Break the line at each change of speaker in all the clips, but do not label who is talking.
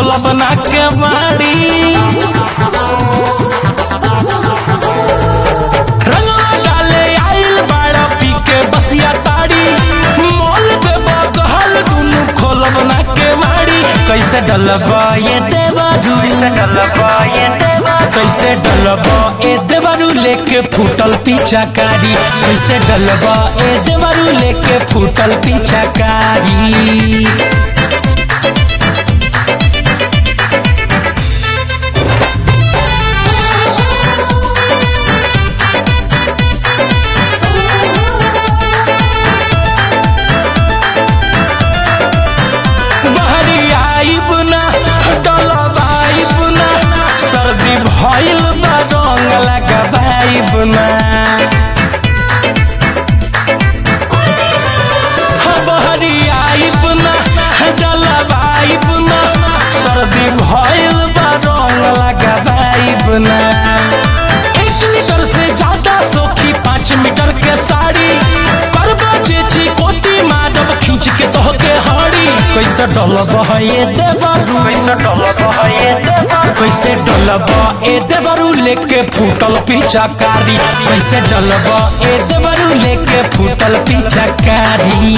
खोलब ना के बाड़ी रंगवा डाले आइल बाड़ा पी के बसिया ताड़ी मोल के बगहल दुनु खोलब ना के बाड़ी कैसे डलबा ये देवरू कैसे डलबा ये कैसे डलबा ए देवरू लेके फूटल पीछाकारी कैसे डलबा ए देवरू लेके फूटल पीछाकारी बहरी आइब ना डलवाइब ना सर्दी भइल बा रंग लगाइब ना बहरी आइब ना डलवाइब ना सर्दी भइल बा रंग लगाइब ना एक मीटर से ज्यादा सोखी पाँच मीटर के साड़ी करबा चेची कोटी माधव खींच के तोह के हाड़ी कैसे डलब ये देवरू कैसे डलब ये कैसे डलब ए देवरू लेके फूटल पीछाकारी कैसे डलब ए देवरू लेके फूटल पीछाकारी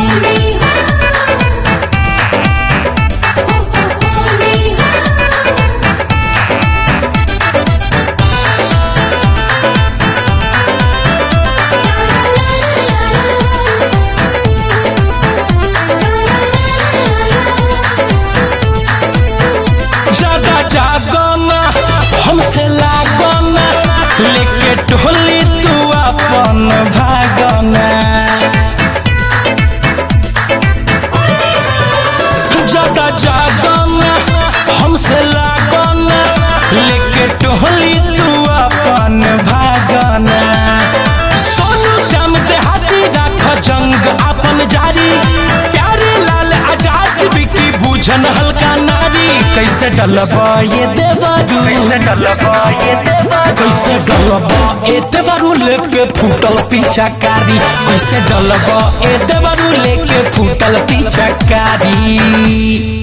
ज्यादा जागना हमसे लागना लेके टोली तू अपन भागना ज्यादा जागना हमसे लागना लेके टोली तू अपन भागना सोनू श्याम देहाती राख जंग अपन जारी प्यारे लाल आजाद बिकी बूझन हल्का नारी कैसे डलबा ये देवरू कैसे डलबा ये कैसे डलबा ए देवरू लेके फूटल पीछाकारी कैसे डलबा ए देवरू लेके फूटल पीछाकारी